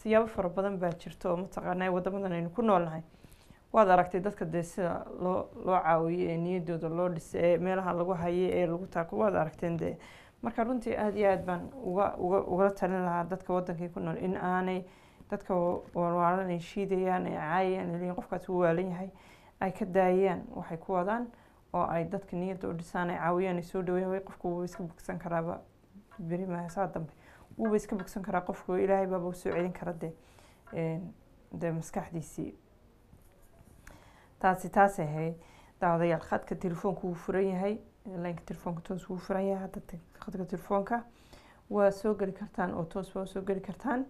siyaabo fara badan baa jirto oo mataqaanaa wadamadan aynu ku noolnahay waad aragtay dadka dee sida loo loo caawiyo ee niyadooda loo dhisay ee meelaha lagu hayay ee lagu taako waad aragteen dee marka runtii aada iyo aad baan uga uga ugala talin lahaa dadka wadankii ku nool in aanay dadka walwaalan ay shiidayaan ay caayayaan ay leeyihin qofkaas wuu waalan yahay ay ka daayaan waxay ku wadaan oo ay dadka niyadda u dhisaan ay caawiyaan ay soo dhaweeyaan way qofku wuuba iska bogsan karaaba beri maaha saa dambe wuuba iska bogsan karaa qofku ilaahay baaba usoo celin kara dee dee maskaxdiisii taasi taasay ahayd daawadayaal khadka telefoonka wuu furan yahay laynka telefoonka toos wuu furan yahay hadda khadka telefoonka waa soo geli kartaan oo toos waa soo geli kartaan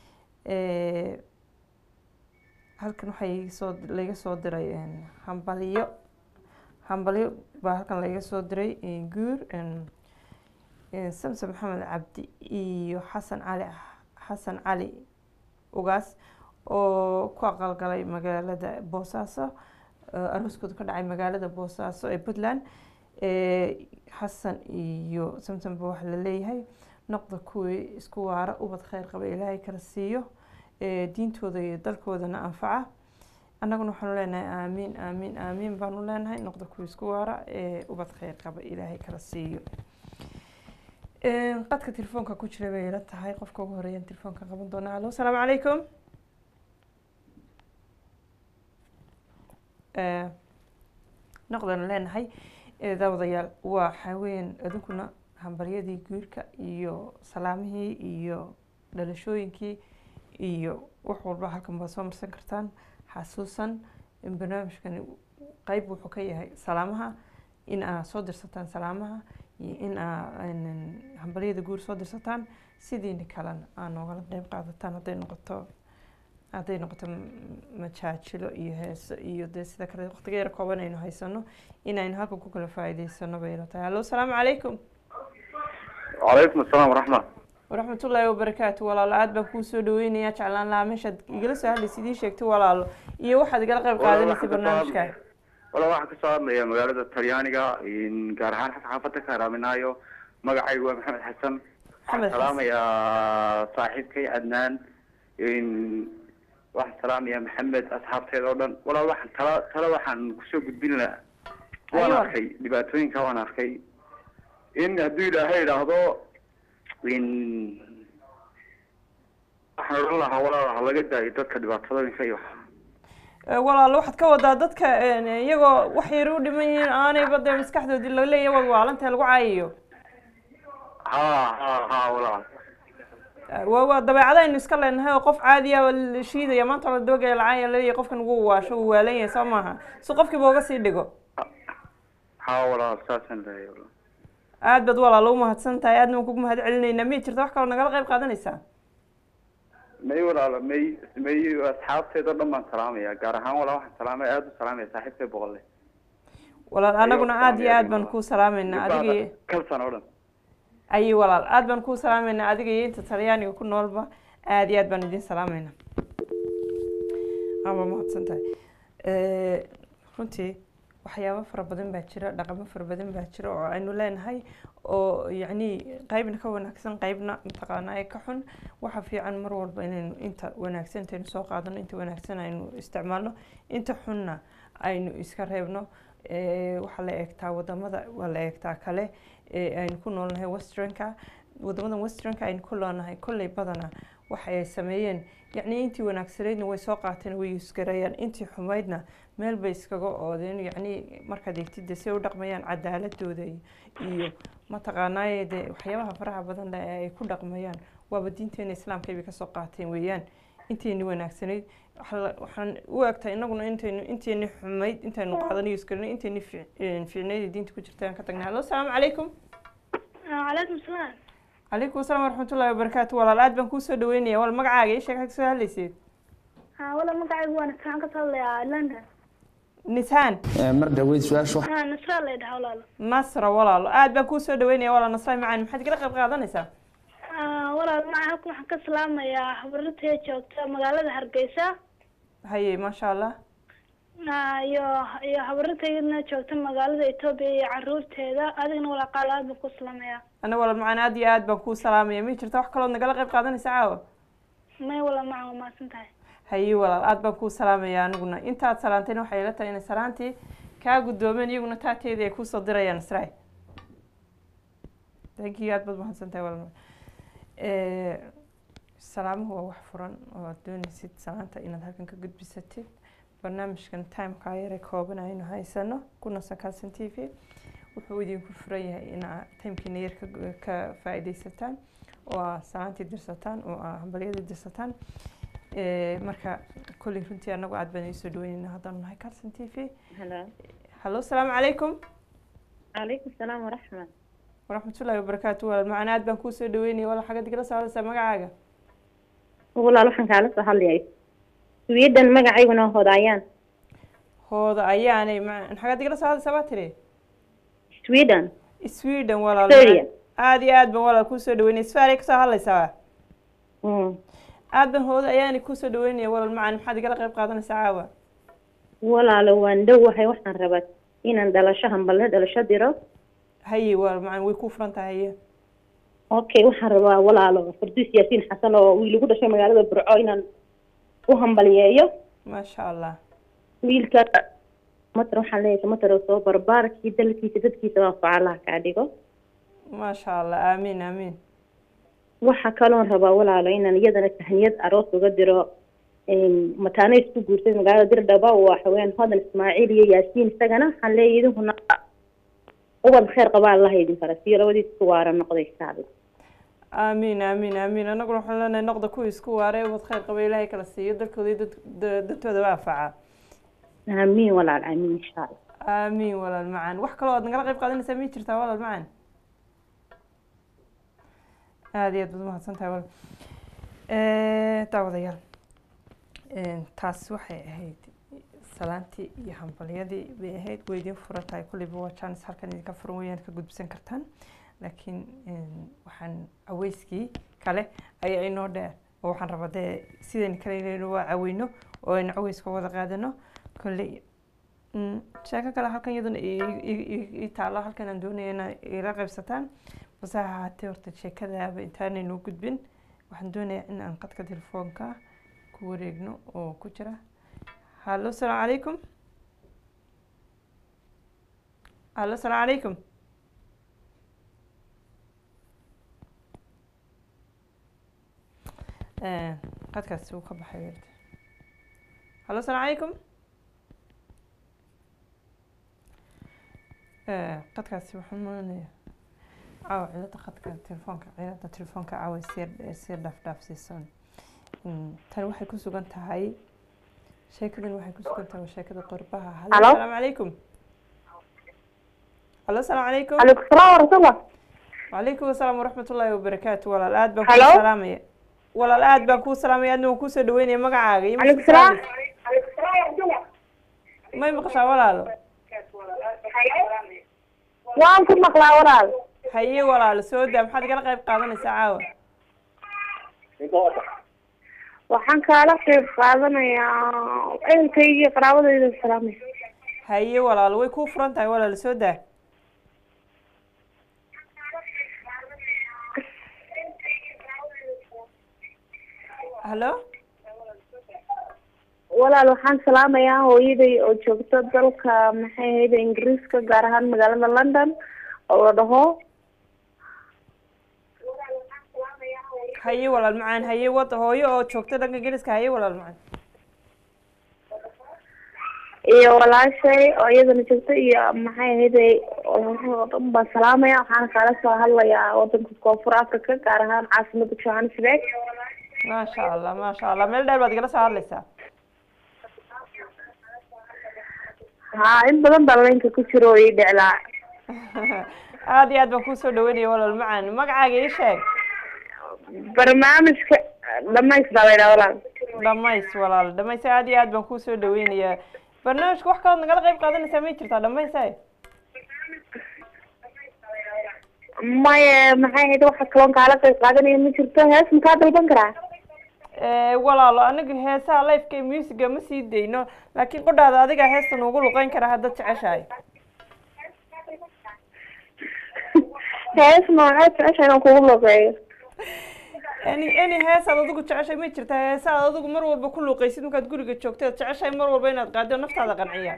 halkan waxaa soo layga soo diray hambalyo hambalyo baa halkan layga soo diray guur samsom maxamed cabdi iyo xasan cali xasan cali ugaas oo ku aqalgalay magaalada boosaaso arooskooda ka dhacay magaalada boosaaso ee puntland xasan iyo samsomba waxaa la leeyahay noqda kuwii isku waara ubad kheyr qaba ilaahay kala siiyo diintooda iyo dalkoodana anfaca annaguna waxaanu leenahay aamiin aamiin aamiin baanu leenahay noqda kuwii isku waara ubad kheyr qaba ilaahay kala siiyo qadka telefoonka ku jira bay ila tahay qofka ugu horeeyaan telefoonka qaban doonaa hallo asalaamu calaykum noqdanu leenahay daawadayaal waa xaween adunkuna hambaryadii guurka iyo salaamihii iyo dhalashooyinkii iyo wax walba halkan baad soo marsan kartaan xasuusan in barnaamijkani qeyb wuxuu ka yahay salaamaha in aa soo dirsataan salaamaha iyo in aa hambaryada guur soo dirsataan sidiina kalena aa noogala qeyb qaadataan hadday noqoto hadday noqoto majaajilo iyo heeso iyo dee sida kale waqtiga yar kooban aynu haysano inaynu halkan ku kala faa'iideysano bay ila tahay hallo asalaamu calaykum wacalaykum asalaam waraxmat waraxmatullaahi wabarakaatu walaalo aad baan kuu soo dhaweynayaa jeclaan lahaa meeshaad igala soo hadlaysa idii sheegtay walaalo iyo waxaad igala qayb qaadanaysay barnaamijka wala waxaan kasoo hadlaya magaalada talyaaniga gaar ahaan xaafada ka haraaminaayo magacaygu waa maxamed xasan waxaan salaamayaa saaxiibkay cadnaan waxaan salaamayaa maxamed asxaabteeda oo dhan walaal waxaan tala tala waxaan kusoo gudbin lahaa waan arkay dhibaatooyinka waan arkay in hadduu ilaahay idhaahdo waxaan odhan lahaa walaal ha laga daayo dadka dhibaatadooyinka iyo walaalo waxaad ka wadaa dadka iyagoo wax yar u dhiman yihiin aanayba dee maskaxdoodii laleeya waad waalantahay lagu caayayo ha ha ha walaal waa waa dabeecada aynu iska leenahay oo qof caadiya la shiidaya maanta la dabagaya lacaaya laleeyahay qofkan ugu waasho uu waalan yahay soo maaha si qofkiiba uga sii dhigo ha walaal saasaan leeyahay walaal aad baad walaalo umahadsan tahay aadna waan kugu mahad celinaynaa miyay jirta wax kaloo nagala qayb qaadanaysaa may walaalo may may asxaabteeda o dhan baan salaamaya gaar ahaan walaal waxaan salaamaya aada u salaamaya saaxiibkay boqolle walaal anaguna aada iyo aad baan kuu salaameynaa adiga iyo kalsan oo dhan ayi walaal aad baan kuu salaameynaa adiga iyo inta talyaaniga ku noolba aada iyo aad baan idin salaameynaa ama mahadsan tahay runtii waxyaabo fara badan baa jira dhaqamo fara badan baa jira oo aynu leenahay oo yacni qeybna ka wanaagsan qeybna mataqaanaa ka xun waxa fiican mar walba inaynu inta wanaagsan intaynu soo qaadano inta wanaagsan aynu isticmaalno inta xunna aynu iska reebno waxaa la eegtaa wadamada waa la eegtaa kale aynu ku noolnahay westernka wadamadan westernka aynu ku noolnahay kolley badana waxa ay sameeyeen yacni intii wanaagsanaydna way soo qaateen way isgarayaan intii xumaydna meel bay iskaga oodeen yacni markaad eegtid dee say u dhaqmayaan cadaaladooda iyo mataqaanaaye dee waxyaabaha faraha badan leh ee ay ku dhaqmayaan waaba diinteena islaamka bay kasoo qaateen weeyaan intayni wanaagsanayd waxaan u egtahay inaguna intaynu intayni xumayd intaynu qaadan iyo isgaranay intayni fiicnayd diinta ku jirta aan ka tagnay hallo asalaamu calaykum calaykum salaam calaykum asalaam waraxmatullahi wabarakaatu walaal aad baan kuusoo dhaweynaya wal magacaaga ii sheeg kasoo hadlayseed ha wala magacaygu waa nasraan ka hadlayaa london nisaan mar dhaweyd su-aasha ha nasraa la dhaha walaalo nasra walaalo aad baan kuusoo dhaweynaya walaal nasray macaan maxaad igala qayb qaadanaysaa walaal maca halkan waxaan ka salaamayaa habaratee joogta magaalada hargeysa haye maasha allah iyo iyo habaratayna joogta magaalada etoobiya iyo caruurteeda adigana walaal qaal aad baan ku salaamayaa ana walaal macaan aad iyo aad baan kuu salaamaya ma jirta wax kalood nagala qayb qaadanaysa caawa may wala macan waa mahadsan tahay haye walaal aada baan kuu salaamaya aniguna intaad salaantayna waxay ila tahay inay salaantii kaa guddoomeen iyaguna taateedii ay kuusoo dirayaan israa thank you aada baad mahadsan tahay walaal Eh, salaamuhu waa wax furan oo aad doonaysid salaanta inaad halkan ka gudbisatid barnaamijkan timeka yare kooban aynu haysano kuna sakaasan t v wuxuu idinku furan yahay inaa timekiina yar ka ka faa-ideysataan oo aa salaantii dirsataan oo aa hambalyadii dirsataan Eh, marka kolley runtii anagu aad baan iisoo dhaweyneyna haddaan nahay carson t v هلا hallo asalaamu calaykum عليكم السلام ورحمة waraxmatullaahi wabarakaatu walaal macana aad baan kuusoo dhaweynaya walaal xagga digala socdaysaa magacaaga والله waxaan kaala soo hadlayay Sweden magacayguna hodayaan hooda ayaanay ma xagga digala socdaysaa baa tiri Sweden sweden walaal Australia. aada iyo aad baan walaal kuusoo dhaweynaya sfaray kasoo hadlaysaa mm aad baan hooda ayaanay kuusoo dhaweynaya walaal macan maxaad igala qayb qaadanaysaa caawa walaalo waan dhowahay waxaan rabaa inaan dhalasho hambalyo dhalasho diro haye walaal macan way kuu furan tahay haye okay waxaan rabaa walaalo farduus yaasiin xasan oo wiil igu dhashay magaalada burco inaan u hambalyeeyo maasha allah wiilka matar waxaan leeyahay matar oo soo barbaarkii dalkiisa dadkiisa waa facalaha kaa dhigo maasha allah aamiin aamiin waxa kaloon rabaa walaalo inaan iyadana tahniyad aroos uga diro mataano isku guursay magaalada dirdhaba waa haween hodan ismaaciil iyo yaasiin isagana waxaan leeyahay idinkuna ubad khayr qabaa allaha idin fara siiyo labadiis isku waara noqday insha allah aamiin aamiin aamiin annaguna waxaan leenahay noqda kuwii isku waaree ubad khayr qaba ilaahay kala siiyo dalkooda iyo dad- da- dadtooda waa anfaca aamiin walaal aamiin insha allah aamiin walaal macan wax kaloo aad nagala qayb qaadanaysaa mi jirtaa walaal macan aada iyo aad baad umahadsan tahay walaal daawadayaal taas waxay ahayd salaantii iyo hambalyadii bay ahayd way idiin furan tahay kulliba waa jaanis halkan idinka furan weeyaan ka gudbisan kartaan laakiin waxaan aweyskii kale ayaa inoo dheer oo waxaan rabaa dee sidayna kale inaynu waa caweyno oo aynu caweyska wada qaadano kolley Mm, sheeko kale halkan iyaduna i- i- i- ii taalo halkan aan doonaya ina ila qaybsataan base ha ahaatee horta sheekadaaba intaanaynu gudbin waxaan doonayaa in aan qadka telefoonka ku wareegno oo ku jira hallo asalaamu calaykum hallo asalaamu calaykum Eh, qadkaasi wuu ka baxay weerta hallo asalaamu calaykum Eh, qadkaasi waxaan maranaya caawa cilada qadka telefoonka cilada telefoonka caawa sii sii dhaaf dhaafsiisan Mm, tani waxay ku sugan tahay sheekadan waxay ku sugan tahay waa sheekada qorbaha hallo Hello? asalaamu calaykum hallo asalaamu calaykum calaykum salaam waraxmatullah وعليكم السلام ورحمة الله وبركاته ولا الآد بان Hello? كو سلامية ولا الآد بان كو سلامية أدنى وكو سدويني مقعاقة يمشي calaykum salaam ما يمقشا ولا له waan ku maqlaa walaal هيي ولا له سودا محد قال قيب قادنا ساعة waxaan kaala qayb qaadanayaa ehelkayga iyo qaraabadayda salaamay هيي ولا له ويكو فرنتا ولا له سودا هلو walaal waxaan salaamayaa hooyaday oo joogto dalka maxay ahayd ingiriiska gaar ahaan magaalada london oo la dhaho هيي ولا المعان هيي وط هوي أو شوكتا دنقا جلسك هيي ولا المعان iyo walaashay oo iyadana joogto iyo maxay ahayd oo dhan baan salaamaya waxaan kaala soo hadlayaa wadanka koonfur africa gaar ahaan caasimada johannesburg ما شاء الله ما شاء الله ميل داير بعد جلسة هارليسا haa in badan baa laynka ku jiro oo ii dheclaa aad iyo aad baan kusoo dhaweynaya walaal macaan magacaaga ii sheeg barnaamijka dhamaystaa laydhaa walaal dhamays walaal dhamays aad iyo aad baan kusoo dhaweynayaa barnaamijka wax kalood nagala qayb qaadanaysaa may jirtaa dhamays maye maxay ahayd waxa kaloon kaala qayb qaadanaya ma jirto hees makaa dalban karaa walaalo aniga heesaha lifeka musiga ma sii dayno laakiin qodhaada adiga heesta nuugu luqeyn kara haddaad jeceshahay hees noocee jecesha inaan kugu loqeeyo any any heesaad adigu jeceshay ma jirtaa heesaad adigu mar walba ku luuqaysid markaad guriga joogto aad jeceshahay mar walba inaad qaado naftaada qanciya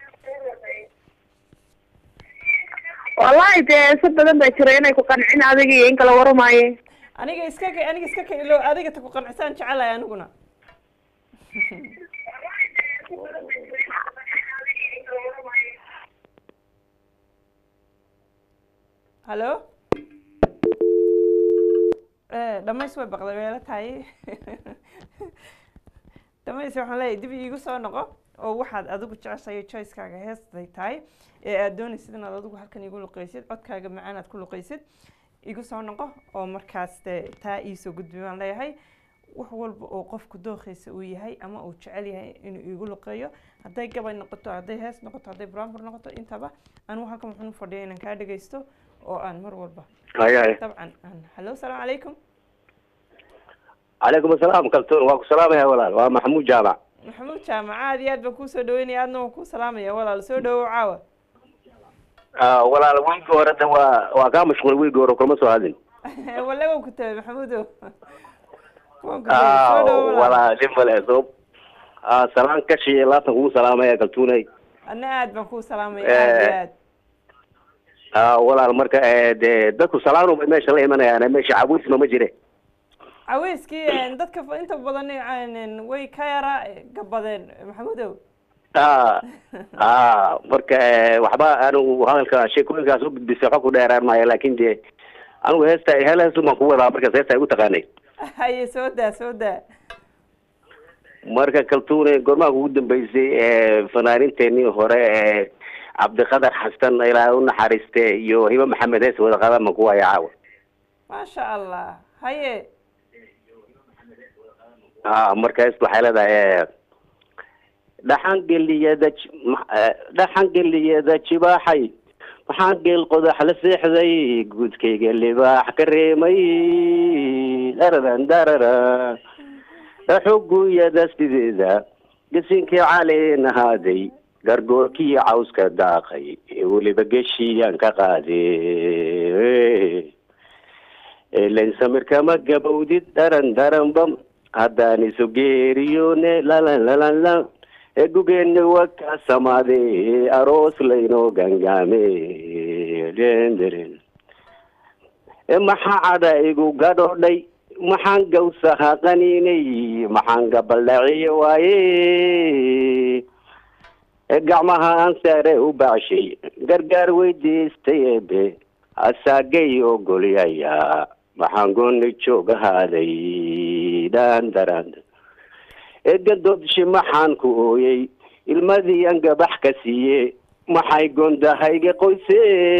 wallahi dee si badan baa jira inay ku qancin adiga iyo in kala waramaaye aniga iska ka aniga iska ka ilo adiga ta ku qancisaan jecelahay aniguna hallo dhamays way baqday weela tahay dhamays waxaan leeyahay dib iigu soo noqo oo waxaad adigu jeceshahay choicekaaga heestay tahay ee aad doonaysid inaad adigu halkan igu luqaysid codkaaga macaan aad ku luqaysid igu soo noqo oo markaas dee taa iisoo gudbi baan leeyahay wax walba oo qofku dookhaysa uu yahay ama uu jecel yahay inuu igu luqeeyo hadday gabay noqoto hadday hees noqoto hadday brambur noqoto intaba anigu halkan waxaan u fadhiya inaan kaa dhegaysto oo aan mar walba haya haya dabcan aan hallo salaamu calaykum calaykum asalaam kaltuun waa ku salaamaya walaal waa maxamuud jaamac maxamuud jaamac aad iyo aad baan kuu soo dhaweynaya aadna waan kuu salaamaya walaal soo dhawow caawa Ah, walaal wiilka hore de waa waa kaa mashquul wiilka hore kulama soo hadlin walle waan ku tabay maxamuudow waan ku tabay soo dhawow walaal walaal dhib male soob Ah, salaan kashi laabtan kugu salaamaya kaltuunay anna aad baan kuu salaamaya aad iyo aad Ah, walaal marka eh, dee dadku salaanu bay meesha la imanayaan meesha cabuisma ma jire caweyskii een, dadka fa- inta badan een, way ka yara gabadeen maxamuudow Ah, ah, marka eh, waxba anigu hadalka sheekooyinkaas u gudbisay xog ku dheeraan maayo laakin dee anigu heesta hel heestu baan ku wadaa markaas heesta ay u taqaanay haye soo daa soo daa marka kaltuune goormaha ugu dambeysay ee fanaaninteenii hore ee cabdiqadar xasan ilaa u naxariiste iyo hiba maxamed hees wada qadama ku haya caawa maasha allah haye ah marka hees waxay leedahay dhaxan geliyada j- ma- eh, dhaxan geliyada jibaaxay maxaan geel qodax la seexday guudkayga libaax ka reemay dararan darara xuguyada sideeda gasinkii caleen ahaaday gargoorkii cawska daaqay ee weliba geshiyaan ka qaaday elen samirkama gabowdid daran daranbam haddaan isu geeriyoone lalan lalan la egugeeni waka samaade aroos laynoo gangaame denderen e maxaa cadha igu gadhoodhay maxaan gawsaha qaniinay maxaan gabaldhaciye waaye e gacmaha aan saare u bacshay gargaar weydiistay ebe asaagay ogolyaya maxaan gooni joogahaaday dhandaran e gadoodshi maxaan ku ooyey ilmadii aan gabax ka siiye maxay gondahayga qoyse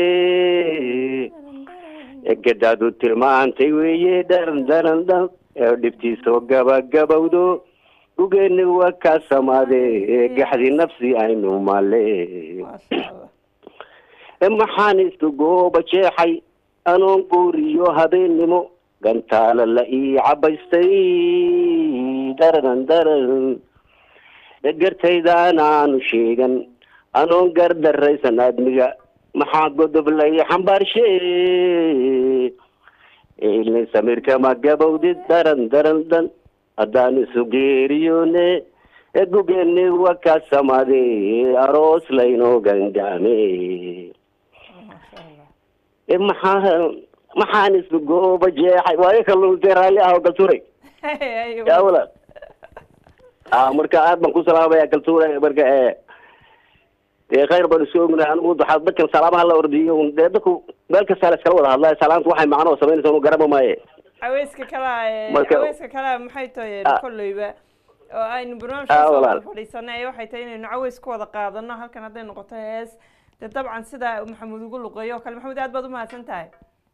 e gadaadu tilmaantay weeye dharan daran dhan ee dhibtiisoo gabagabowdo dhugeeni waa kaa samaade ee gaxdi nafsi aynu male maasha allah e maxaan isku gooba jeexay anoon guuriyo habeennimo gantaala la ii cabaystay dararan daran e gartaydaan aanu sheegan anoon gardaraysan aadmiga maxaa godob la ii xambaarshe ilin samirkama gabowdid daran daran dan haddaan isu geeriyoone e gugeeni waa kaa samaade aroos laynoo gangaame maasha allah e maxaa maxaan isku gooba jeexay waayo kalluuntay raalli ah oo kaltuuray haye yaa walaal ah marka aad baan ku salaamaya kaltuuray marka ee dee khayr baan isu ognahay anigu waxaa dadkan salaamaha la ordiyo un dee dadku meel kastaa la iskala wada hadlaya salaamtu waxay macno oo samaynaysa unu garaba maaye caweyska kalaa Marka- caweyska kalaa maxay tahay Ah. kolleyba oo aynu Ah, barnaamijka soo walaal. fadhiisanay waxay tahay inaynu caweys ku wada qaadano halkan hadday noqoto hees dee dabcan sida maxamuud ugu luqeeyo oo kale maxamuud aad baad umahadsan tahay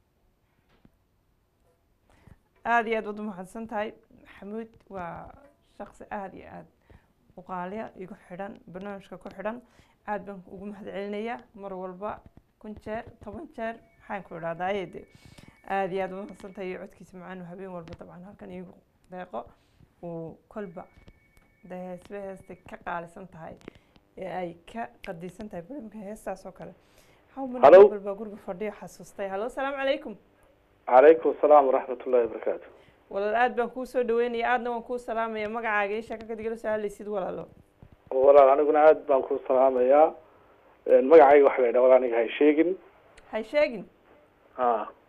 aada iyo aad baad umahadsan tahay maxamuud waa shaqsi aada iyo aada uqaaliya igu xidhan barnaamijka ku xidhan aad baan ugu mahad celinayaa mar walba kun jeer toban jeer maxaan ku idhahdaa de aada iyo aada umahadsan tahay iyo codkiisa macaan habeen walba dabcan halkan iigu deeqo uu kolba dee heesba heestay ka qaalisan tahay ee ay ka qadisan tahay barnaamijka heestaas oo kale hawman Hello. walba guriga fadhiyo xasuustay hallo asalaamu calaykum calaykum asalaam waraxmat ullahi wabarakaatu walaal aad baan kuu soo dhaweynaya aadna waan kuu salaamaya magacaaga ii sheeka kadigala soo hadlaysid walaalo walaal aniguna aad baan ku salaamayaa magacayga waxaa la yidhaha walaal aniga hay sheegin hay sheegin ha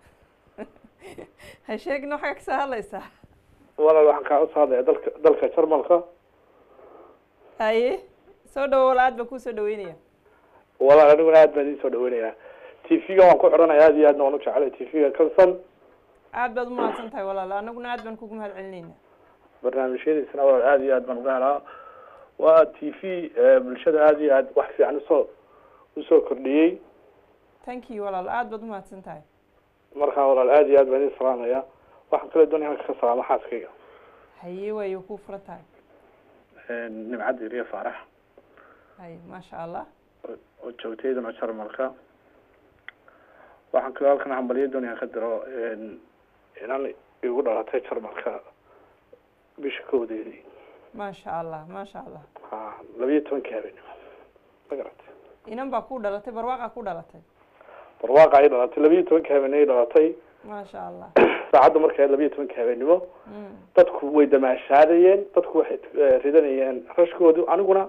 hay sheegin waxaa kasoo hadlaysaa walaal waxaan kaa usoo hadlaya dalka dalka jarmalka haye soo dhawo walaal aad baan kuu soo dhaweynaya walaal aniguna aad baan idin soo dhaweynayaa t v-ga waan ku xidhanaya aad iyo aadna waan u jecelay t v-ga kalsan aad baad umahadsan tahay walaal anaguna aad baan kugu mahad celinayna barnaamijyadiisana walaal aad iyo aad baan uga helaa waa t v bulshada aad iyo aad wax fiican usoo usoo kordhiyey thank you walaal aad baad umahadsan tahay markaa walaal aad iyo aad baan idin salaamaya waxaan kale doonaya halka ka salaamo xaaskayga haye waayo kuu furan tahay nimcadda iriya faarax haye maasha allah oo joogtaydana jarmalka waxaan kaloo halkan hambalyo doonaya ka diro inan igu dhalatay jarmalka bisha kowdeedii maasha allah maasha allah ha labiyo tobankii habeenimo ma garatay inan baa ku dhalatay barwaaqaa ku dhalatay barwaaqa ay dhalatay labiyo tobankii habeenimo ay dhalatay maasha allah saacadda markay labiyo tobankii habeenimo dadku way damaashaadayeen dadku waxay ridanayeen rashkoodu aniguna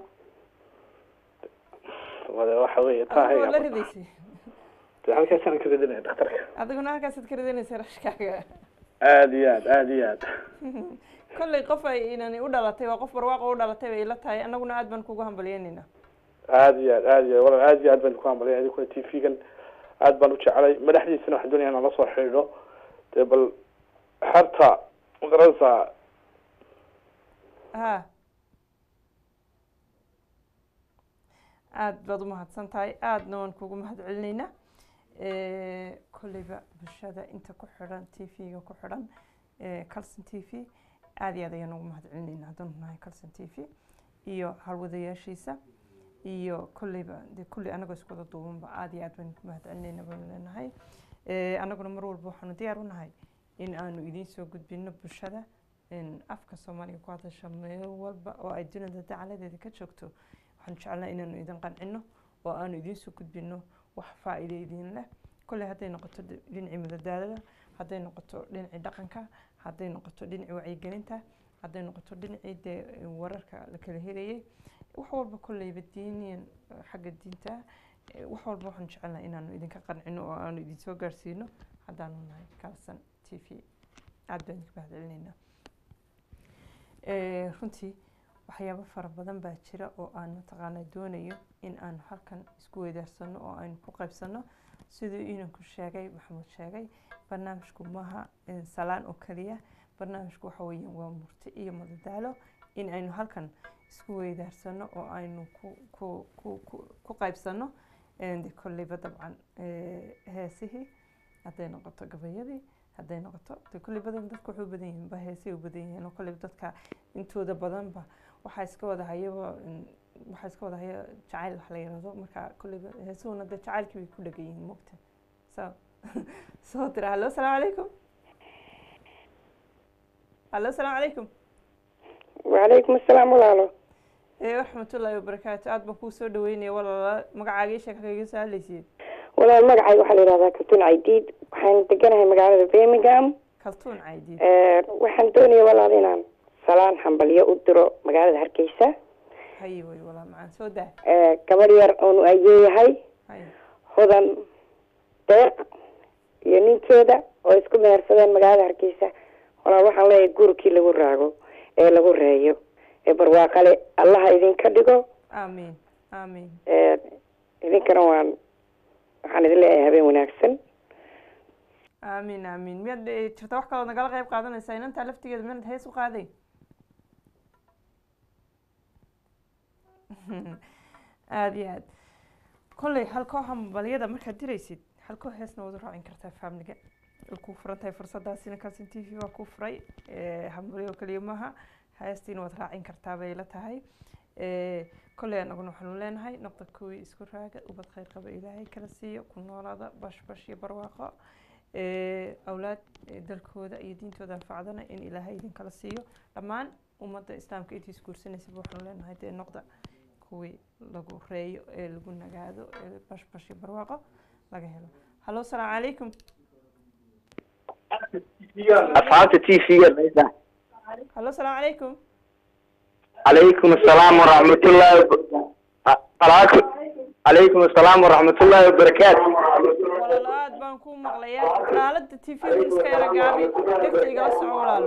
wada waxa weeye adigoo la tahay ridaysay de halkaasaan ka ridanaya dhakhtarka adiguna halkaasaad ka ridanaysa rashkaaga aada iyo aad aada iyo aad kollay qof ay inani u dhalatay waa qof barwaaqa u dhalatay bay ila tahay anaguna aad baan kugu hambalyeynayna aada iyo aad aada iyo aad walaal aada iyo aad baan ku hambalaya idinkuna t v-gan aad baan u jecelay madaxdiisana waxaan doonaya inaan la soo xidhiidho dee bal xerta magaranaysaa ha aad baad umahadsan tahay aadna waan kugu mahad celinaynaa kolleyba bulshada inta ku xidhan t v-ga ku xidhan calson t v aada iyo aad ayaan ugu mahad celinaynaa haddanu nahay calson t v iyo halwadayaashiisa iyo kolleyba dee kulli anagoo isku wada duubanba aada iyo aad baan ku mahad celinaynaa baynu leenahay anaguna mar walba waxaanu diyaar u nahay in aanu idiin soo gudbino bulshada afka soomaaliga ku hadasha meel walba oo ay dunida dacaladeeda ka joogto waxaanu jecelnaa inaanu idin qancino oo aanu idiin soo gudbino wax faa-iido idin leh kolley hadday noqoto dhinacii madadaalada hadday noqoto dhinacii dhaqanka hadday noqoto dhinacii wacyigelinta hadday noqoto dhinacii dee wararka la kala helayay wax walba kolleyba diiniyan xagga diinta wax walba waxaanu jecelnaa inaanu idinka qancino oo aanu idinsoo gaarsiino haddaanu nahay kalsan t v aada baan idinka mahad celinaynaa runtii waxyaabo fara badan baa jira oo aan mataqaanaa doonayo in aan halkan isku weydaarsano oo aynu ku qaybsano siduu inanku sheegay maxamuud sheegay barnaamijku maaha salaan oo keliya barnaamijku waxa weeyaan waa murti iyo madadaalo in aynu halkan isku weydaarsano oo aynu ku ku ku ku ku qaybsano de kolleyba dabcan heesihii hadday noqoto gabayadii hadday noqoto de kolley badan dadka waxay u badan yihiin ba heesay u badan yihiin oo kolley dadka intooda badanba waxaa iska wada hayaba waxaa iska wada haya jacayl wax la yirahdo marka kolleyba heesuhuna dee jacaylkii bay ku dhegan yihiin mogta so soo tira hallo asalaamu calaykum hallo asalaamu calaykum wacalaykum asalaam walaalo waraxmatullaahi wabarakaatu aad baan kuu soo dhaweynaya walaala magacaaga ii sheeg kaga soo hadlaysiin walaal magacayga waxaa la yidhahdaa kaltuun caydiid waxaan deganahay magaalada birmingham kaltuun caydiid waxaan doonaya walaal inaan salaan hambalyo u diro magaalada hargeysa haye way walaa macaan soo daa gabadh yar oonu ayeeyahay haye hodan deeq iyo ninkeeda oo isku mehersadeen magaalada hargeysa walaal waxaan leeyahay gurikii lagu raago ee lagu reeyo ee barwaaqale allaha idinka dhigo aamiin aamiin idinkana waan waxaan idin leeyahay habeen wanaagsan aamiin aamiin miyaad eh, jirta wax kaloo nagala qayb qaadanaysaa inantaa laftigeeda miyaad hees u qaaday aada iyo aad kolley halkoo hambalyada markaad diraysid halkoo heesna waad u raacin kartaa faamiliga way kuu furan tahay fursadaasina kalson t v waa kuu furay hambalyo keliya maaha heestiina waad raacin kartaa bay la tahay kolley anaguna waxaanu leenahay noqda kuwii isku raaga ubad khayr qaba ilaahay kala siiyo ku noolaada bash bash iyo barwaaqo awlaad dalkooda iyo diintooda anfacdana in ilaahay idinkala siiyo dhammaan ummadda islaamka intii isguursanaysaba waxaanu leenahay dee noqda kuwii lagu reeyo ee lagu nagaado ee bash bash iyo barwaaqo laga helo hallo asalaamu calaykum asxaabta t v-ga hallo salaamu calaykum calaykum asalaam waraxmatullaahi wab- calaykum asalaam waraxmatullaahi wabarakaatu walaalo aad baan ku maqlayaa aalada t v iska yara gaabi dhegta igala soco walaalo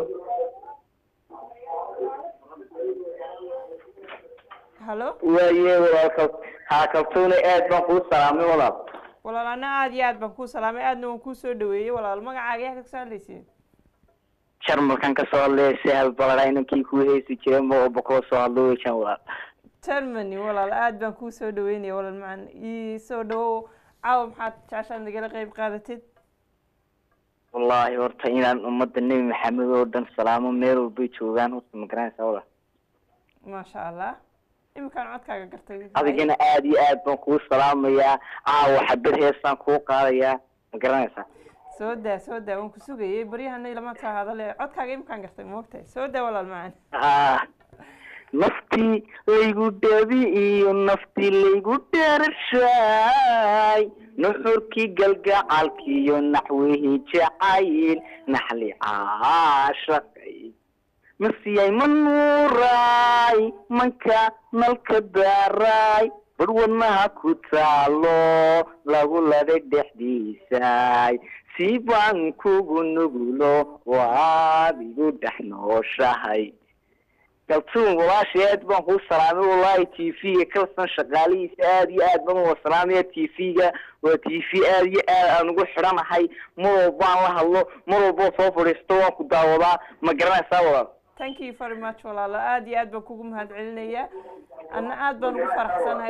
hallo waaye walaalka haa kaltuuna aad baan kuu salaamay walaal walaal ana aad iyo aad baan kuu salaamay aadna waan kuu soo dhaweeyey walaal magacaaga yaa kasoo hadlaysiin jarmalkan kasoo hadlaya sahal balada inankii kuu heesi jiray ma walba kula soo hadlo wejan walaal germany walaal aad baan kuu soo dhaweynaya walaal macan ii soo dhawow caawa maxaad jeceshaad nagala qeyb qaadatid wallaahi horta inaan ummadda nebi maxamed oo dhan salaamo meel walbay joogaan horta ma garanaysaa walaal maasha allah iminkaan codkaaga gartay adigana aad iyo aad baan kuu salaamayaa caawa xabad heesaan kuu qaadayaa ma garanaysaa soo daa soo daa waan ku sugayay baryahana ilama taa hadale codkaaga iminkaan gartay moogtahay soo daa walaal macan ah naftii laygu dhabi iyo naftii laygu dheerashaay nuxurkii galgacalkiiyo naxwihii jacayl naxli caashaqay masiyay ma nuuraay manka nalka daaraay bar wadnaha ku taalo lagu laday dhexdiisaay si baan kugu nugulo waad igu dhex nooshahay kaltuun walaashay aad baan kuu salaamay wallahi t v-ga kalsan shaqaalihiisa aad iyo aad baan uwa salaamaya t v-ga waa t v aad iyo aad aan ugu xidhanahay mar walbaan la hadlo mar walboo soo fadhiisto waan ku daawadaa ma garanaysaa walaal thank you very much walaalo aad iyo aad baan kugu mahad celinayaa anna aad baan ugu faraxsanahay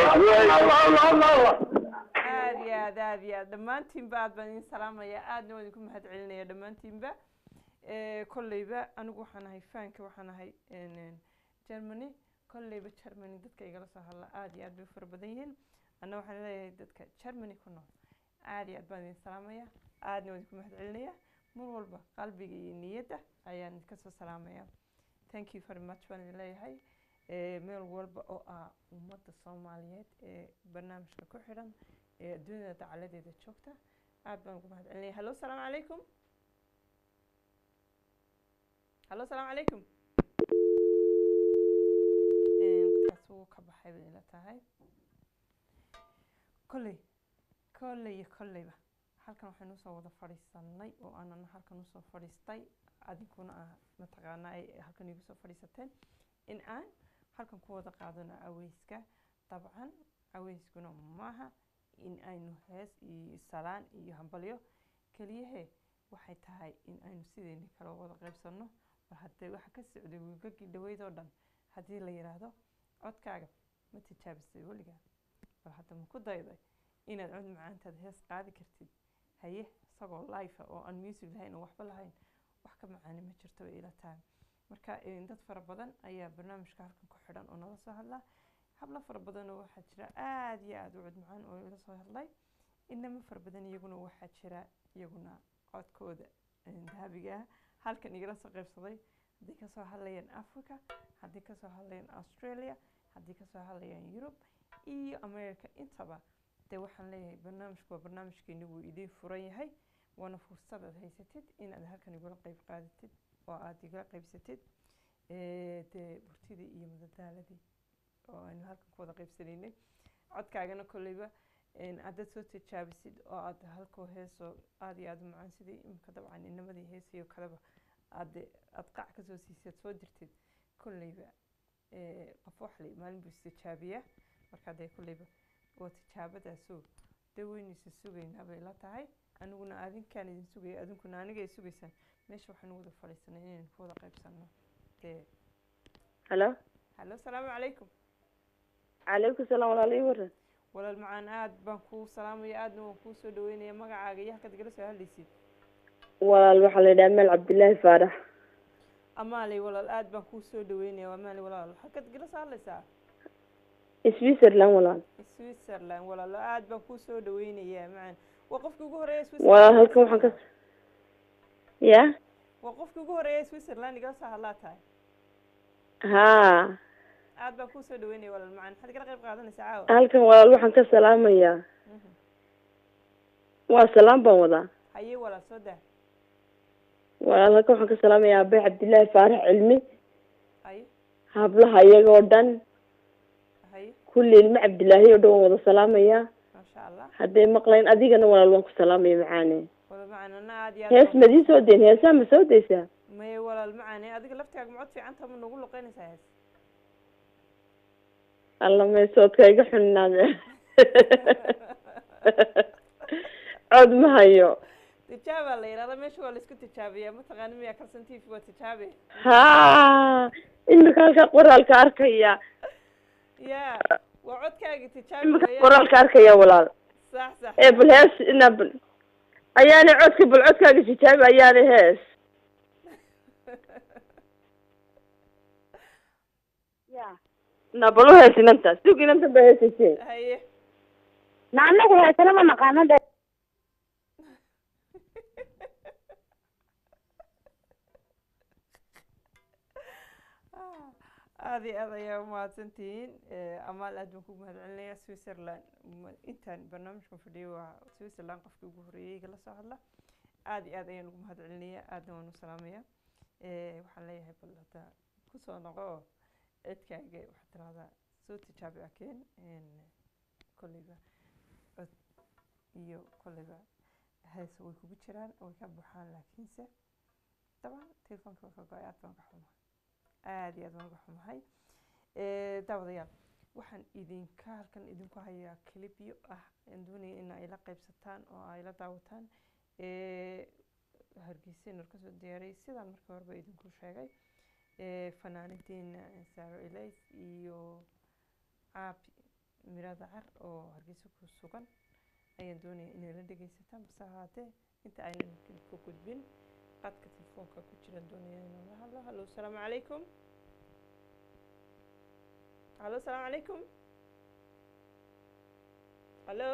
aad iyo aad aad iyo aad dhammaantiinba aad baan idin salaamaya aadna waan idinku mahad celinaya dhammaantiinba kolleyba anigu waxaan ahay faanka waxaan ahay germany kolleyba germany dadka igala soo hadla aad iyo aad bay u fara badan yihiin anna waxaan leeyahay dadka germany ku nool aad iyo aad baan idin salaamaya aadna waan idinku mahad celinaya mar walba qalbiga iyo niyadda ayaan idinka soo salaamaya thank you very much baan idin leeyahay meel walba oo ah ummadda soomaaliyeed ee barnaamijka ku xidhan ee adduunyada dacaladeeda joogta aad baan ugu mahad celinaya hallo salaamu calaykum hallo salaamu calaykum dadkaas wuu ka baxay bay ila tahay kolley kolley iyo kolleyba halkan waxaynu usoo wada fadhiisanay oo aanana halkan usoo fadhiistay adinkuna ah mataqaanaa ay halkan igu soo fadhiisateen in aan halkan ku wada qaadano aweyska dabcan aweyskuna maaha in aynu hees iyo salaan iyo hambalyo keliyahe waxay tahay in aynu sideyni kala wada qaybsano bal haddee waxa ka socday wiigagii dhaweyd oo dhan haddii la yidhaahdo codkaaga ma tijaabisay weligaa bal hadda ma ku dayday inaad cod macaantaad hees qaadi kartid haye isagoo life oo aan music lahayn oo waxba lahayn wax ka macaani ma jirto bay ila tahay marka dad fara badan ayaa barnaamijka halkan ku xidhan oo nala soo hadla hablo fara badan oo waxaa jira aada iyo aada u cod macaan oo ila soo hadlay inama fara badan iyaguna waxaa jira iyaguna codkooda dahabiga ah halkan igala soo qaybsaday haddii kasoo hadlayaan africa haddii kasoo hadlayaan australia haddii kasoo hadlayaan yurub iyo america intaba dee waxaan leeyahay barnaamijku waa barnaamijkeeni wuu idiin furan yahay waana fursad aad haysatid inaad halkan igula qeyb qaadatid oo aada igala qeybsatid dee burtidii iyo madadaaladii oo aynu halkan ku wada qeybsanaynay codkaagana kolleyba haddaad soo tijaabisid oo aad halkoo heesoo aada iyo aada u macaan sidii imika dabcan inamadii heesiyo kaleba aad aada qac kasoo siisaad soo dirtid kolleyba qof waxli maalin buu istijaabiyaa marka dee kolleyba waa tijaabadaasoo dee weynaysa sugaynaa bay la tahay aniguna adinkaan idin sugaya adinkuna aniga ay sugaysaan meesha waxaanu wada fadhiisanay inaynu ku wada qaybsanno dee halo hallo salaamu calaykum calaykum salaam walaal ii waran walaal macaan aad baan kuu salaamaya aadna waan kuu soo dhaweynaya magacaaga iyo halkaad igala soo hadlaysid walaal waxaa la yidhaha meel cabdillaahi faarax amaaley walaal aad baan kuu soo dhaweynaya amaaley walaal halkaad igala soo hadlaysaa switzerland walaal switzerland walaal aad baan kuu soo dhaweynaya macaan waa qofkii ugu horeeya walaal halkan waxaan ka ya waa qofkii ugu horeeya switzerland igala soo hadlaa tahay haa aad baan kuu soo dhaweynaya walaal macaan maxaad igala qayb qaadanaysaa caawa halkan walaal waxaan ka salaamayaa waa salaam baan wadaa haye walaal soo daa walaal halka waxaan ka salaamayaa abe cabdillaahi faarax cilmi haye hablaha iyaga oo dhan haye kulli ilmo cabdillaahi oo dhan waan wada salaamayaa maasha allah hadday maqlayn adigana walaal waan ku salaamaya macaane walaal macaan ana aad iyo hees aad madii soo deyn heesaa ma soo deysaa maye walaal macaane adiga laftigaaga macod fiicanta ma nagu luqeynaysaa hees alla meesoodka iga xunnaade cod ma hayo tijaabaa la yidhahda meesha waa laisku tijaabiyaa mataqaani miyaa kalsan t v waa tijaabe ha imika halkaa qoraalka arkaya ya waa codkaagi tijaabi imika weeyaan. qoraalka arkaya walaal sax sax ee bal hees ina bal ayaanay codka bal codkaaga tijaabi ayaanay hees na bal u hees inanta sug inanta ba heesayse haye na anagu heesana ma naqaano de aad iyo aad ayaa umahadsantihiin amaal aad baan kugu mahadcelinaya switzerland ma- intaan barnaamijkan fadhiyay waa switzerland qofkii ugu horreeyay igala soo hadla aad iyo aad ayaan ugu mahadcelinaya aadna waan u salaamaya waxaan leeyahay bal hadda kusoo noqo oo cedkaaga waxaad tirahdaa soo tijaabi akeen kolleyba cod iyo kolleyba hees way kugu jiraan way ka buuxaan laakiinse dabcan telefoonka waa ka go-ay aad baan ka xumaa aad iyo aad baan uga xumahay Eh, daawadayaal waxaan idinka halkan idinku hayaa clipyo ah aan doonaya in ay la qaybsataan oo ay la daawataan Eh, hargeysa inuu kasoo diyaaray sidaan markii horeba idinku sheegay Eh, fanaanidiina saaro ilays iyo caabi mirada car oo hargeysa ku sugan ayaan doonaya inay la dhegeysataan base ahaatee inta aynan ku gudbin qadka telefoonka ku jiraan doonaya inaan la hadlo hallo asalaamu calaykum hallo asalaamu calaykum hallo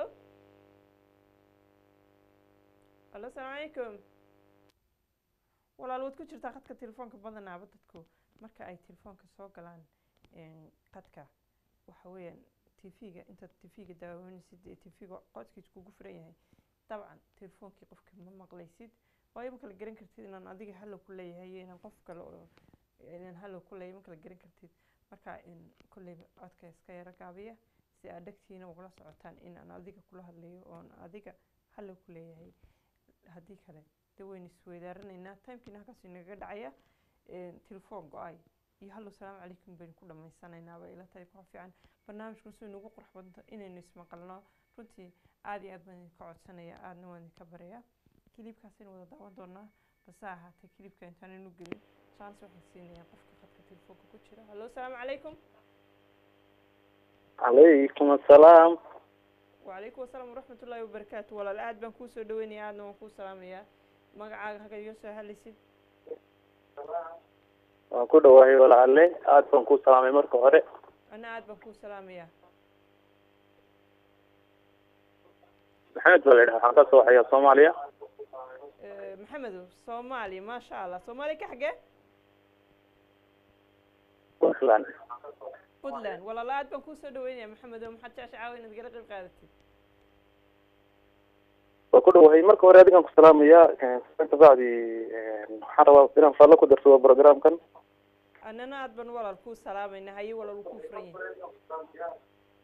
hallo asalaamu calaykum walaal waad ku jirtaa qadka telefoonka badanaaba dadku marka ay telefoonka soo galaan een, qadka waxa weeyaan tv-ga intaad tv-ga daawanaysid ee tv-ga codkiis kugu furan yahay dabcan telefoonkii qofka ma maqlaysid waayo ma kala garan kartid inaan adiga hallow ku leeyahay iyo inaan qof kale oo inaan hallow ku leeyahay ma kala garan kartid marka in kolleyba codka iska yaro gaabiya si aad dhegtiina ugula socotaan in aan adiga kula hadlayo oon adiga hallow ku leeyahay haddii kale dee waynu isweydaaranaynaa timekiina halkaas inagaga dhacaya telefoon go-ay iyo hallow salaamu calaykum baynu ku dhammaysanaynaaba ila tahay ku fiican barnaamijkan suu inagu qurux badanta inaynu ismaqalno runtii aada iyo aad baan idinka codsanaya aadna waan idinka baraya kilibkaasaynu wada daawan doonaa base ahaatee kilibka intaanaynu gelin chance waxay siinayaan qofka qadka telefoonka ku jira hallo asalaamu calaykum calaykum assalaam wacalaykum asalaam waraxmat ullaahi wabarakaatu walaal aad baan kuu soo dhaweynaya aadna waan kuu salaamayaa magacaaga halka iga soo hadlaysid waan ku dhawahay walaale aad baan ku salaamay marka hore ana aad baan kuu salaamayaa maxamed baa la yidhaha waxaan ka soo waxayaa soomaaliya Eh, maxamedow soomaaliya maasha allah soomaaliya ka xagee puntland puntland walaal aad baan kuu soo dhaweynaya maxamedow maxaad jecesha caawa inaad igala qayb qaadatid waan ku dhawahay marka hore adigaan ku salaamayaa ka bacdi waxaan rabaa inaan faallo ku darsado programkan annana aad baan walaal kuu salaamayna haye walaal wuu kuu furan yahay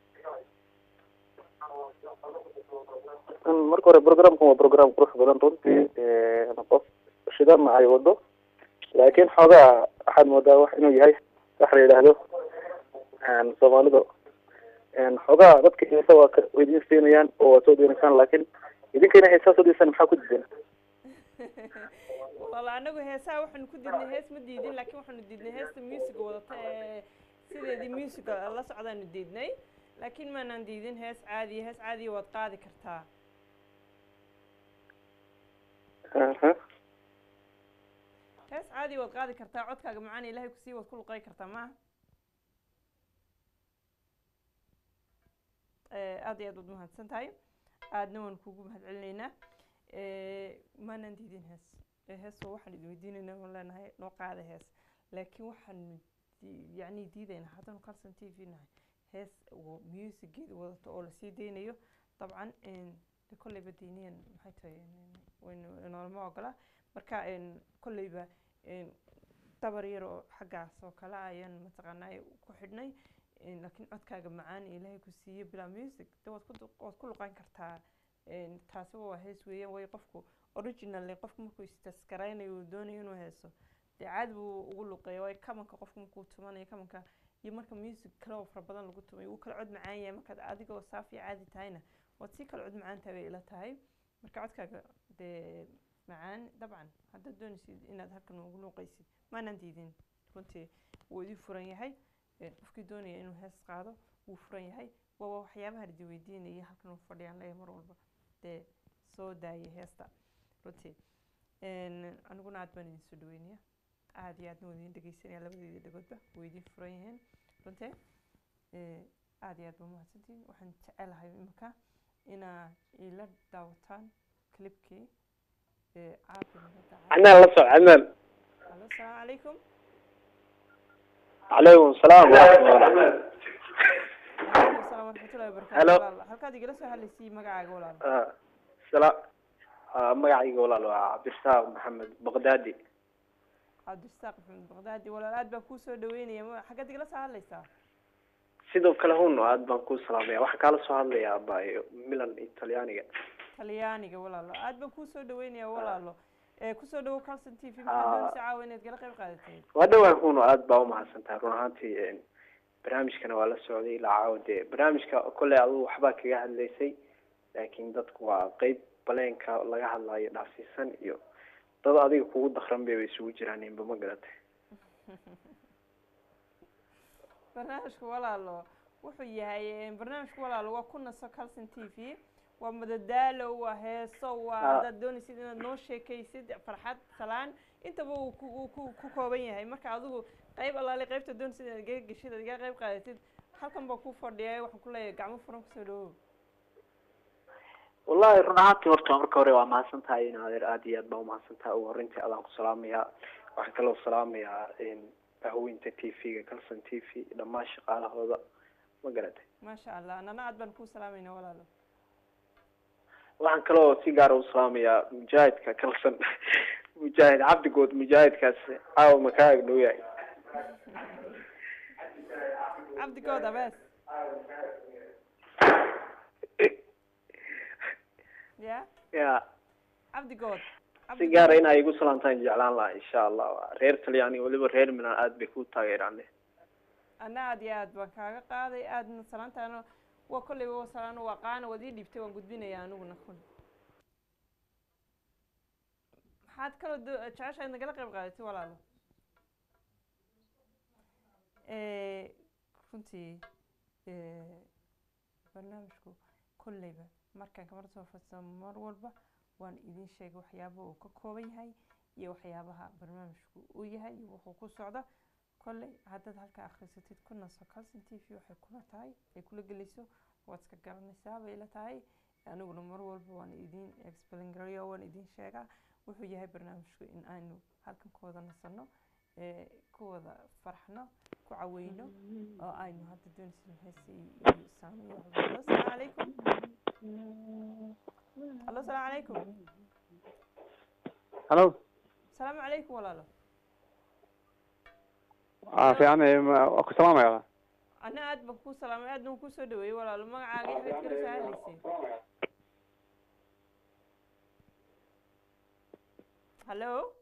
marka hore programkan waa program qurux badan runtii qof shidana ay wado laakiin xoogaa waxaad moodaa wax inuu yahay wax la yidhaahdo soomaalida xoogaa dadka heesa waa ka weydiin siinayaan oo waa soo deenaysaan laakiin idinkayna heesaa soo deysaan maxaa ku diideen walaal anagu heesaha waxaanu ku diidnay hees ma diidin laakiin waxaanu diidnay heesta musiga wadata ee sideedii musiga la socdaanu diidnay laakiin maanaan diidin hees caadiya hees caadiya waad qaadi kartaa Aha. hees caadiya waad qaadi kartaa codkaaga macaan ilaahay kusii waad ku luqey kartaa maaha Eh, aad iyo aad waad mahadsan tahay aadna waan kugu mahad celinaynaa maanaan diidin hees Eh, hees waa waxaan idin weydiinaynaa waan leenahay noo qaada hees laakiin waxaanu di- yacni diidaynaa haddanu kalsan t v nahay hees oo musigeeda wadato oo lasii deynayo dabcan de kolleyba diiniyan maxay tahay waynu inoolama ogola marka een, kolleyba een, dabar yar oo xaggaas oo kale ayaan mataqaanaa ku xidhnay een, laakiin codkaaga macaan ee ilaahay ku siiye bilaa music de waad ku du- waad ku luqan kartaa een, taasi waa hees weeyaan way qofku originally qofku markuu istaskaraynayo uu doonayo inuu heeso dee caadi buu ugu luqeeya waayo kamanka qofku markuu tumanayo kamanka iyo marka music kale oo fara badan lagu tumayo wuu kala cod macaan yahay markaad adigoo saafi caadi tahayna waad sii kala cod macaan tahay bay ila tahay marka codkaaga dee macaan dabcan haddaad doonaysid inaad halkan ugu luuqaysid maanaan diidin runtii wuu idin furan yahay Een, qofkii doonaya inuu hees qaado wuu furan yahay waa waxyaabaha ladi weydiinaya halkan uu fadhiyaan leeyahay mar walba dee soo daayay heesta runtii Een, aniguna aad baan idin soo dhaweynaya aad iyo aadna waa idin dhegeysanaya labadeedii dhagoodba way idin furan yihiin runtii Ee, aad iyo aad baa mahadsantihiin waxaan jecelahay imika inaad ila daawataan clipkii ee caafi nabadda عنان لا سو عنان Allo, asalaamu calaykum عليكم السلام ورحمة الله Waalaikum salaam waraxmatullahi wabarakaatu Hello. walaal halkaad igala soo hadlaysay magacaaga walaal آه، سلام آه، magacayga walaal waa cabdirasaaq maxamed baqdaadi cabdirasaaq maxamed baqdaadi walaal aad baan kuu soo dhaweynaya ma- xaggaad igala soo hadlaysaa sidoo kale huno aad baan kuu salaamaya waxaan kaala soo hadlayaa abaayo milan italyaaniga talyaaniga walaalo aad baan kuu soo dhaweynaya walaalo ee kusoo dhawow calson t v maxaad doonaysa caawa inaad gala qayb qaadatay waa dhawaan huno aad baa umahadsan tahay run ahaantii een, barnaamijkana waa la socday ilaa caawa dee barnaamijka kolley adigu waxbaa kaga hadlaysay laakiin dadku waa qeyb baleenka laga hadlayo dhaafsiisan iyo dad adiga kugu dakran bay isugu jiraan inba ma garatay barnaamijka walaalo wuxuu yahay eh, barnaamijka walaalo waa ku naso calson t v waa madadaalo waa heeso waa Ah. haddaad doonaysid inaad noo sheekaysid farxad salaan intaba uu ku uu ku ku kooban yahay marka adigu qayb allaale qaybta doonaysid inaad iga geshid aad iga qayb qaadatid halkan baa ku fadhiyay waxaan ku leeyahay gacmo furan kusoo dhawow wallahi run ahaantii horta marka hore waa mahadsan tahay in adeer aad iyo aad baa umahadsan tahay ugu horreyntii adaan ku salaamayaa waxaan kaloo salaamayaa ahweynta t v-ga calson t v dhammaan shaqaalahooda ma garatay maasha allah anana aad baan kuu salaamayna walaalo waxaan kaloo si gaara u salaamayaa mujaahidka calson mujaahid cabdigood mujaahidkaas caawa makaa agdhow yahay cabdigood abees ya ya cabdigood si gaara in ay igu salaamtaan jeclaan lahaa insha allah reer talyaani weliba reer milan aad bay ku taageeraan ana aad iyo aad baan kaaga qaaday aadna salaantaana waa kolleyba waa salaano waa qaana waad ii dhiibtay waan gudbinaya aniguna kun maxaad kaloo do- jeceshahay nagala qayb qaadatay walaalo Eh, runtii eh, barnaamijku kolleyba markaan kamar soo fadsamo mar walba waan idin sheegay waxyaabaha uu ka kooban yahay iyo waxyaabaha barnaamijku uu yahay iyo wuxuu ku socda kolley haddaad halka akhrisatid ku naso calson t v waxay kula tahay ay kula gelayso waad iska garanaysaa bay la tahay aniguna mar walba waan idin explain garayo waan idin sheegaa wuxuu yahay barnaamijku in aynu halkan ku wada nasano ee ku wada farxno ku caweyno oo aynu hadda doonaysin heesi iyo saamiyo allo salaamu calaykum allo salaamu calaykum halo salaamu calaykum walaalo waa fiican eh, ma- waa ku salaamaya ana aad baan kuu salaamay aadna waan kusoo dhaweeyey walaalo magacaaga iyo xageed kala soo hadlaysay hallo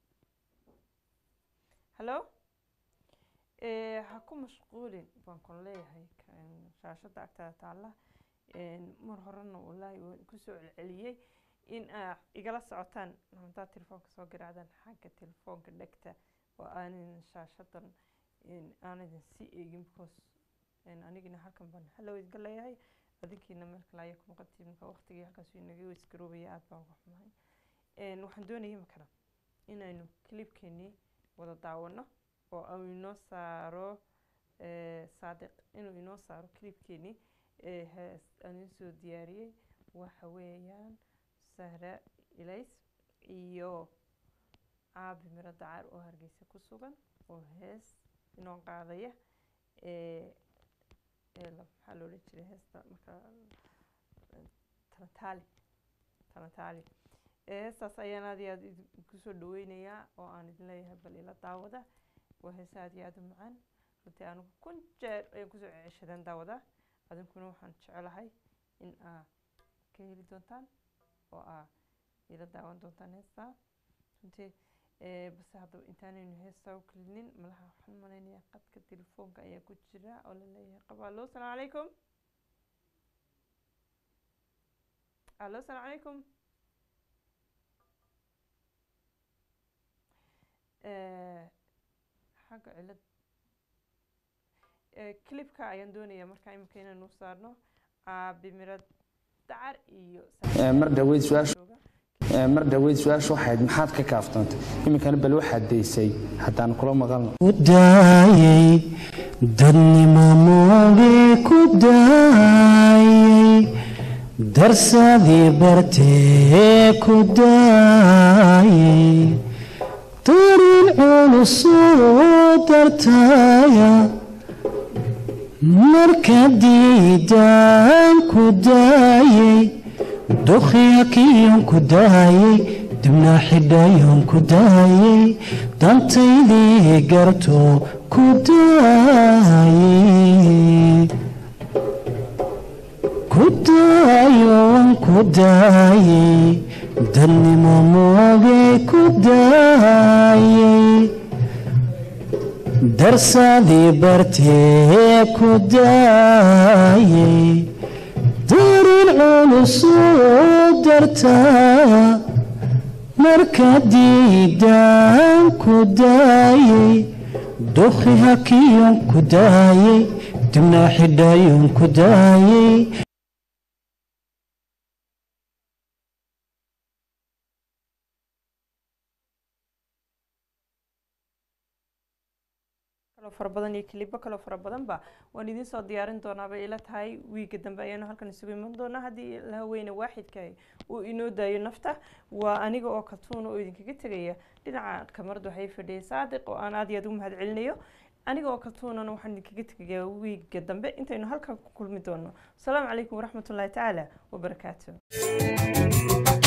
hallo Eh, ha ku mashquulin baan kun leeyahay kan- shaashada agtaada taalla Een, mar horena wallaahi waan kusoo celceliyey in aa igala socotaan haddaad telefoonka soo garaacdaan xagga telefoonka dhegta oo aanan shaashadan een, aanadin si eegin because een, anigina halkan baan hallow idga leeyahay adinkiina meel kale ayaa ku noqotiin marka waqtigii halkaas uu inaga isgaroobaya aad baan uga xumahay Een, waxaan doonayay imikana inaynu clipkeenii wada daawano oo uu inoo saaro eh, saadiq inuu inoo saaro clipkeenii ee hees aan idin soo diyaariyey waxa weeyaan sahra ilays iyo caabi miro dacar oo hargeysa ku sugan oo hees inoo qaadaya ee ee la- maxaa loola jiray heesta marka tanataali tanataali heestaas ayaan aad iyo aad idinku soo dhaweynayaa oo aan idin leeyahay bal ila daawada waa heese aad iyo aad u macaan runtii anigu kun jeer ayaan kusoo ceshadaan daawada adinkuna waxaan jecelahay in aa ka heli doontaan oo aa ila daawan doontaan heestaa runtii base haddaba intaanaynu heestaa u kelinin malaha waxaan malaynayaa qadka telefoonka ayaa ku jira oo la leeyahay qaba allo asalaamu calaykum allo asalaamu calaykum xagga cilad clipka ayaan doonayaa markaa imika inaan u saarno caabimirad dacar iyo mar dhaweyd su-aashu mar dhaweyd su-aashu waxayd maxaad ka kaaftoontay iminkana bal waxaad daysay haddaan kula maqalno ku daayay dadnimo moogee ku daayay darsadii bartee ku daayay darin culusoo dartaya marka diidaan ku daayay dukhyakiyon ku daayay dibna xidhayon ku daayay dantaydii garto ku daayay ku daayon ku daayay dadnimo moogay ku daayay darsadii bartee ku daayay darin culusoo dartaa marka diidaan ku daayay dukhi hakiyon ku daayay dibna xidhayon ku daayay kaloo fara badan iyo kilibo kaloo fara badanba waan idiin soo diyaarin doonaa bay ila tahay wiiga dambe ayaanu halkan isugu iman doonaa haddii lahaweyne waaxidka uu inoo daayo nafta waa aniga oo katuuna oo idinkaga tegaya dhinaca kamarada waxay fadhiyay saadiq oo aan aad iyo aad ugu mahad celinayo aniga oo katuunana waxaan idinkaga tegayaa wiiga dambe intaynu halkan ku kulmi doono asalaamu calaykum waraxmatullaahi tacaala wabarakaatu